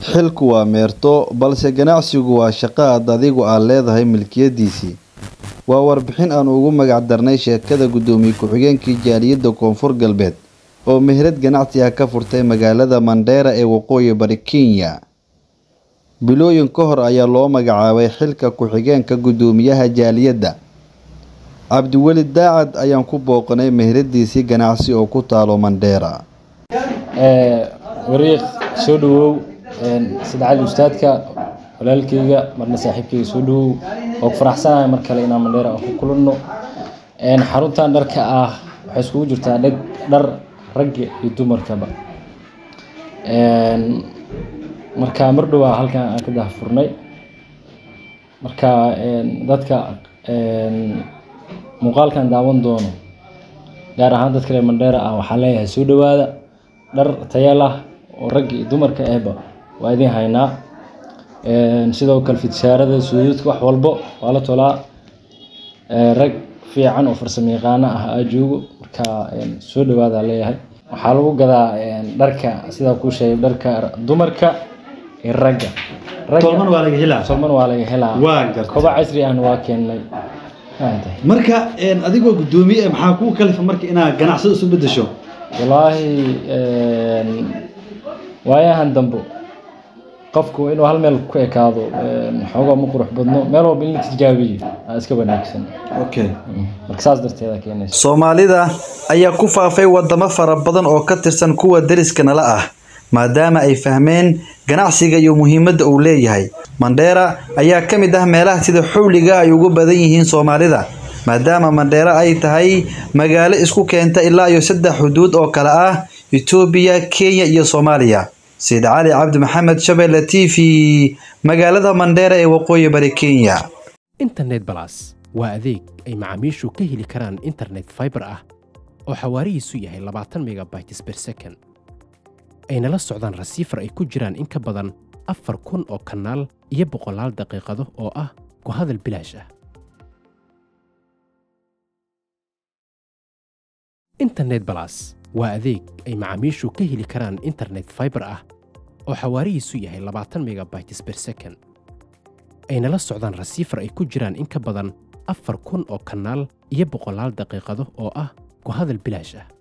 Xilku waa meerto, balse ganacsigu waa shaqo aad adigu aad leedahay milkiyadiisii. Waa warbixin aan ugu magac darnay sheekada gudoomiye ku-xigeenkii jaaliyadda Koonfur Galbeed oo meherad ganacsi ah ka furtay magaalada Mandera ee waqooyi bari Kenya. Bilooyin ka hor ayaa loo magacaabay xilka ku-xigeenka gudoomiyaha jaaliyadda. Cabdiweli Daacad ayaan ku booqanay meheradiisii ganacsi oo ku taalo Mandera. wariiq soo dhawow sida cali ustaadka walaalkayga marna saaxiibkayga soo dhawow oo ku faraxsanahay mar kale inaan Mandera aan ku kulanno xaruntan dharka ah waxay iskugu jirtaa dhag dhar ragga iyo dumarkaba marka mar dhowaa halkan aan ka daahfurnay marka dadka muuqaalkan daawan doono gaar ahaan dadka reer Mandera ah waxaan leeyahay soo dhawaada dhar tayo lah oo ragga iyo dumarka ahba waa idin haynaa sidoo kale fidshaarada suudadka wax walbo waa la tolaa rag fiican oo farsamo yaqaano ah aa joogo marka soo dhawaada leeyahay waxaa lagu gadaa dharka sidaa kuu sheegay dharka dumarka iyo ragga tolman waa laga helaa tolman waa laga helaa waa gartay koba casri ahna waa keennay fahantahay marka adigoo gudoomiye eh, maxaa kugu kalifa marka inaad ganacsada isu bedesho walaahi waayahan dambe qofku inuu hal meel ku ekaado xoogaa ma qurux badno meel walba in la tijaabiyo aa iska wanaagsan okay marka saas darteeda keenaysa Soomaalida ayaa ku faafay wadamo fara badan oo ka tirsan kuwa deriska nala ah maadaama ay fahmeen ganacsiga iyo muhiimadda uu leeyahay. Mandera ayaa ka mid ah meelaha sida xawliga ay ugu badan yihiin Soomaalida maadaama Mandera ay tahay magaalo isku keenta ilaa iyo saddex xuduud oo kala ah Itoobiya, Kenya iyo Soomaaliya. Said Cali Cabdi Maxamed Shabelle TV magaalada Mandera ee waqooyi bari Kenya. internet balas waa adeeg ay macaamiishu ka heli karaan internet fiber ah oo xawaarihiisu yahay 20 megabytes per second ayna la socdaan rasiifar ay ku jiraan in ka badan afar kun oo kanaal iyo boqolaal daqiiqado oo ah ku hadal bilaash ah internet balas waa adeeg ay macaamiishu ka heli karaan internet fiber ah oo xawaarihiisu yahay 20 megabytes per second ayna la socdaan rasiifar ay ku jiraan in ka badan afar kun oo kanaal iyo boqolaal daqiiqado oo ah ku hadal bilaash ah